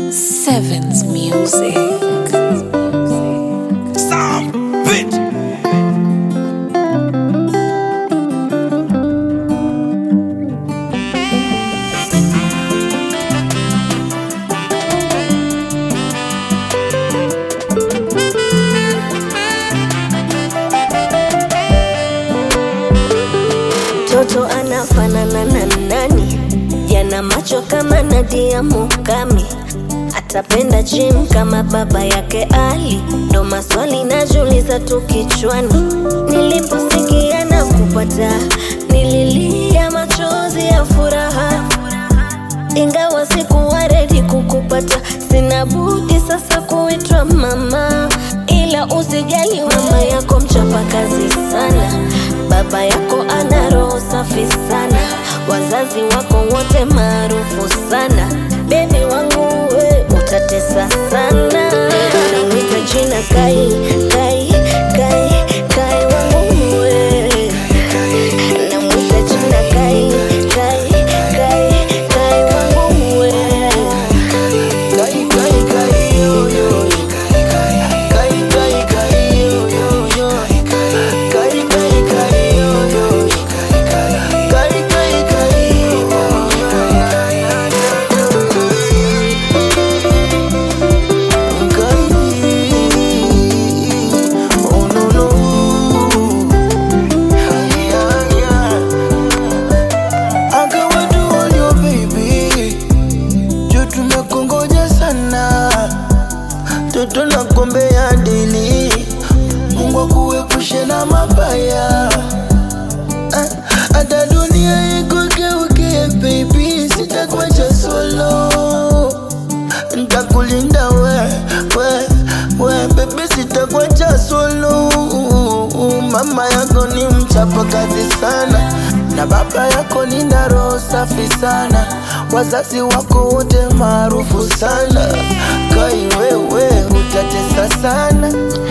Sevens Music. Sam, bitch. Mtoto anafanana na nani? Yana macho kama Nadia Mukami, atapenda gym kama baba yake Ali. Ndo maswali najiuliza tu kichwani. Niliposikia na kupata, nililia machozi ya furaha, ingawa sikuwa ready kukupata. Sina budi sasa kuitwa mama, ila usijali, mama yako mchapakazi sana, baba yako ana roho safi sana, wazazi wako wote maarufu sana. Bebi wangu we utatesa sana, nawita jina Kai, Kai, Kai, Kai wangu we namwita jina Kai, Kai, Kai, Kai wangu we Kai, kai, kai, yo, yo. Kai, kai, kai, yo, yo, yo. Kai, kai, kai, yo, yo. Kai, kai, kai, yo, yo. Kai, oh, no, no. Yeah, yeah. I got what you want, your baby juu tumekongoja sana, toto na kombe ya dili. Mungu akuepushe na mabaya, Ah, hata dunia ikugeuke baby, sitakuacha solo, ntakulinda we, we, we baby, sitakuacha solo. Mama yako ni mchapa kazi sana na baba yako ni na roho safi sana, wazazi wako wote maarufu sana. Kai wewe utatesa sana,